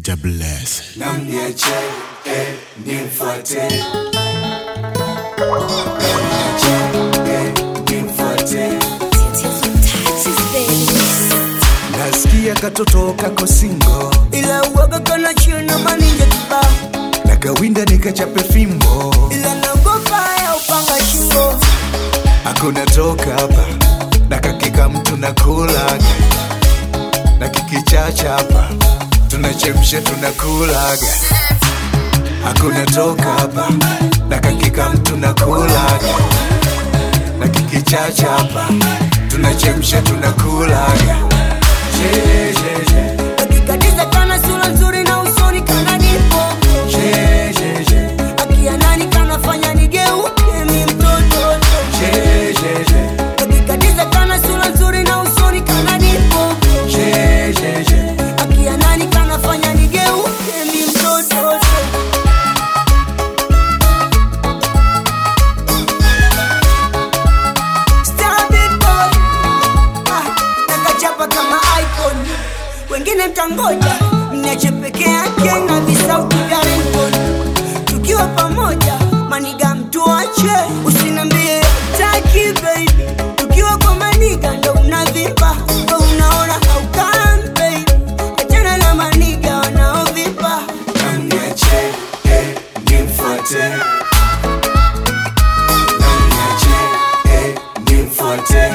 Mr. Bless. namniache eh, nimfuate namniache eh, nimfuate nasikia katoto kako singo ila uoga kana china maninja kiba na kawinda nikachape fimbo ila naogopa ya upanga shingo hakuna toka hapa na kakika mtu na kulaga na kikichacha hapa tunachemsha tunakulaga hakuna toka hapa na kakika mtu na kulaga na kikichacha hapa tunachemsha tunakulaga Je, je, je, akikatiza kana sura nzuri na usoni kana nipo je, je, je, akia nani kanafanya nigeuke mi mtoto je, je, je, akikatiza kana sura nzuri na usoni kana nipo je, je, je. akia nani kanafanya nigeuke mi mtoto Star big boy. Ah, nakachapa kama icon wengine mtangoja mniache peke yake na visauti vya ringtone tukiwa pamoja maniga mtuache usinambie taki baby tukiwa kwa maniga ndo unavimba ndo unaona haukam baby achana na maniga wanaovimba Namniache, eh, nimfuate. Namniache, eh, nimfuate.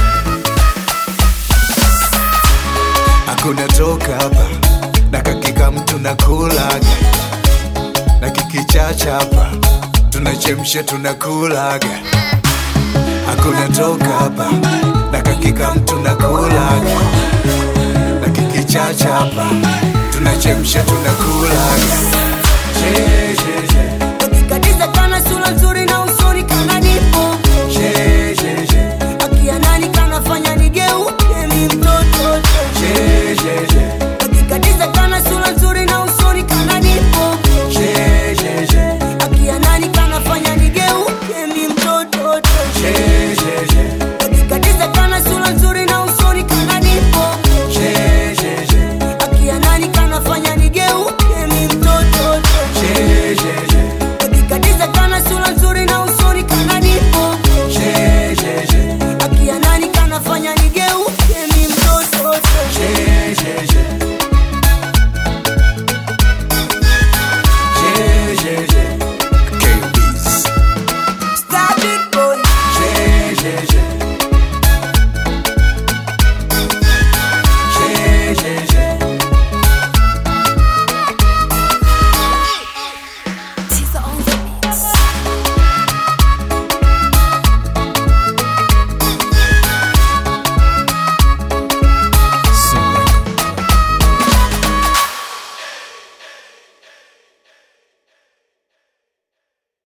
Hakuna toka hapa na kakika mtu na kulaga na kikichacha hapa tunachemsha tunakulaga hakuna toka hapa na kakika mtu na kulaga na kikichacha hapa tunachemsha tunakulaga